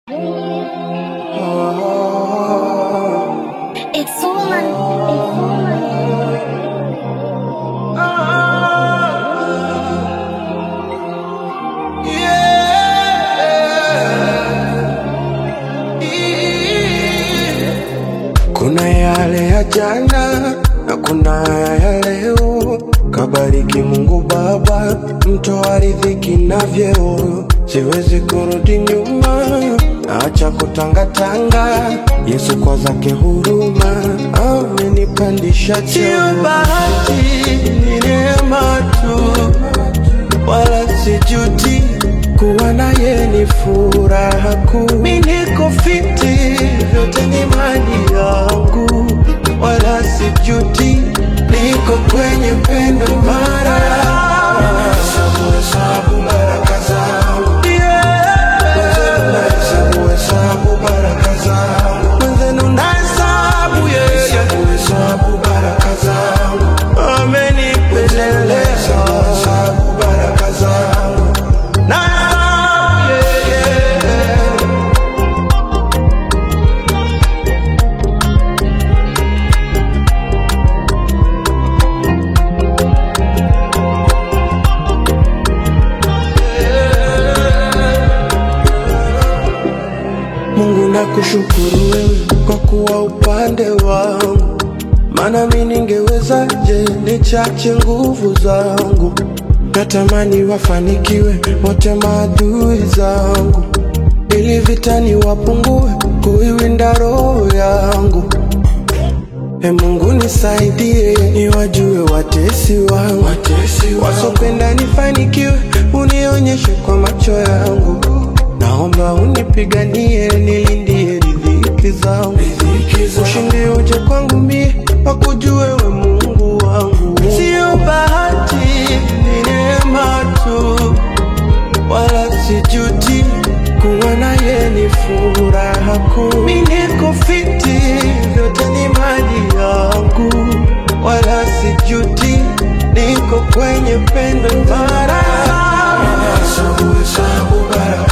It's Oman. It's Oman. Kuna yale ya jana na kuna ya leo. Kabariki Mungu Baba, mtoa riziki na vyeo. Siwezi kurudi nyuma, acha kutangatanga. Yesu kwa zake huruma amenipandisha cheo. Sio bahati, ni neema tu wala sijuti kuwa naye ni furaha kuu. Mi niko fiti, vyote ni mali yangu, wala sijuti, niko kwenye pendo mara Hesabu, hesabu baraka zangu. Mwenzenu nahesabu, hesabu baraka zangu. Mwenzenu nahesabu, yeah, yeah. Hesabu baraka zangu. Amenipendelea. Hesabu baraka zangu. Nahesabu, yeah, yeah. Mungu nakushukuru wewe kwa kuwa upande wangu, maana mi ningewezaje nichache nguvu zangu. Natamani wafanikiwe wote maadui zangu, ili vitani wapungue kuiwinda roho yangu. E Mungu nisaidie, niwajue watesi wangu, wasopenda nifanikiwe, unionyeshe kwa macho yangu. Naomba unipiganie, nilindie riziki zangu, ushindi uje kwangu mie, wakujue we Mungu wangu. Sio bahati, ni neema tu, wala sijuti kuwa naye ni furaha kuu. Mi niko fiti, vyote ni mali yangu, wala sijuti, niko kwenye pendo mara Hesabu, hesabu baraka